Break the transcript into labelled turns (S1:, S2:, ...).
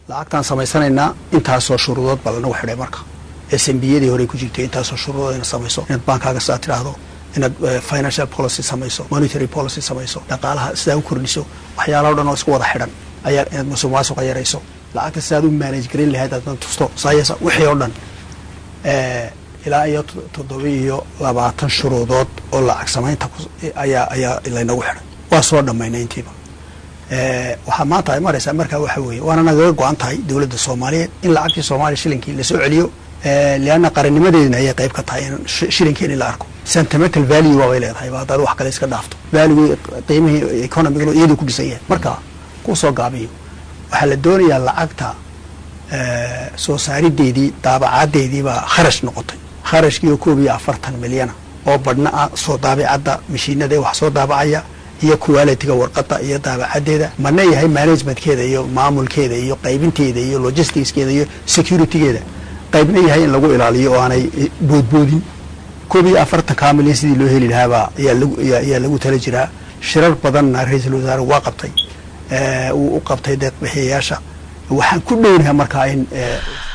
S1: lacagtaan samaysanaynaa intaasoo shuruudood baa lanagu xidhay marka s m biyadii horey ku jirtay intaasoo shuruudood inaad samayso inaad baankaaga sidaa tidhaahdo inaad financial policy samayso monetary policy samayso dhaqaalaha sidaa u kordhiso waxyaalaha o dhan oo isku wada xidhan ayaa inaad musuq maasuqa yarayso lacagta sidaad u manage garin lahayd aadna tusto sayasa wixii oo dhan ilaa iyo toddoba iyo labaatan shuruudood oo lacag samaynta ayaa ayaa laynagu xidhay waa soo dhammaynay intiiba waxaa maanta ay maraysaa markaa waxa weeye waana nagaga go-an tahay dowladda soomaaliyeed in lacagtii soomaaliya shilinkii lasoo celiyo leanna qarannimadeedina ayay qayb ka tahay in shilinkeeni la arko sentimental value waabay leedahay ba haddaad wax kale iska dhaafto value qiimihii economigalo iyaduu ku dhisan yahay marka ku soo gaabiyo waxaa la doonayaa lacagta soo saarideedii daabacadeedii baa kharash noqotay kharashkii oo koob iyo afartan milyana oo badhna ah soo daabicadda mashiinada wax soo daabacaya iyo qualitiga warqada iyo daabacadeeda mana yahay managementkeeda iyo maamulkeeda iyo qaybinteeda iyo logisticskeeda iyo securitygeeda qaybna yahay in lagu ilaaliyo oo aanay boodboodin koob iyo afartankaa milyan sidii loo heli lahaabaa ayaa lagu tala jiraa shirar badanna ra-iisul wasaare waa qabtay uu u qabtay deeq bixiyayaasha waxaan ku dhownahay markaa in